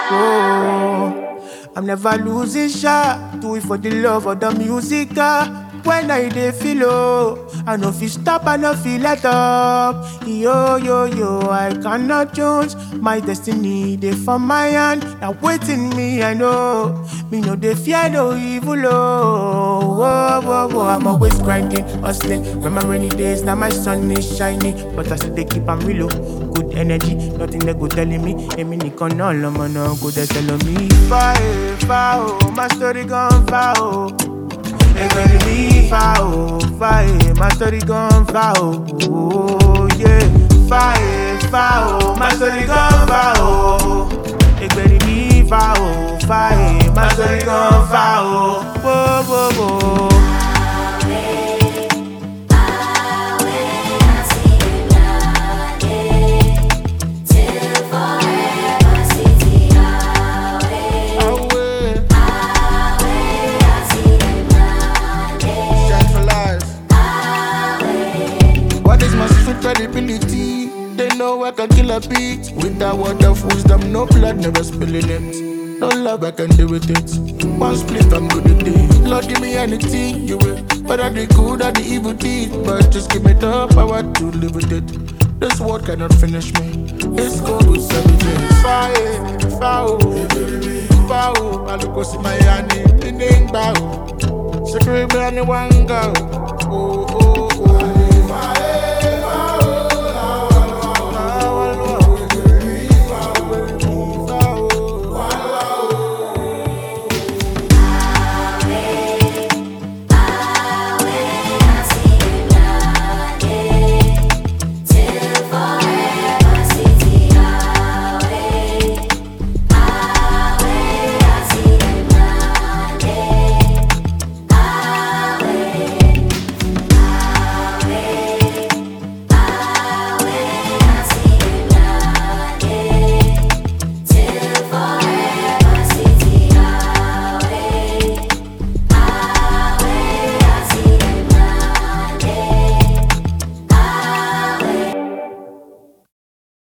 Oh, I'm never losing shot. Do it for the love of the music. ah. When I dey feel low, I no feel stop, I no feel let up. Yo yo yo, I cannot choose my destiny. They for my hand, now waiting me. I know me no dey fear no evil. Oh, whoa, whoa, whoa. I'm always grinding, hustling. When my rainy days, now my sun is shining, but I still dey keep am real. oh. Good energy, nothing they go telling me. Èmi nìkan náà lọmọ náà kò dẹ̀ tẹ̀lé mi. Fa e fa o, my story gone fa o. Ẹgbẹ́ ni mi fa o, fa e, my story gone fa o. Oh, yeah. Fa e fa o, my story gone fa o. Ẹgbẹ́ ni mi fa o, fa e, my story gone fa o. Wo, wo, wo. Away. Shine for life. What is my street credibility? They know I can kill a beat. With that word of wisdom, no blood, never spilling it. No love, I can deal with it. One split, I'm good at it. Lord, give me anything you will. Whether the good or the evil deed. But just give me the power to live with it. This world cannot finish me. It's good with seven days. Fire, fire, fire. I look what's in my hand, in the bow. Secret me anyone go. Oh, oh.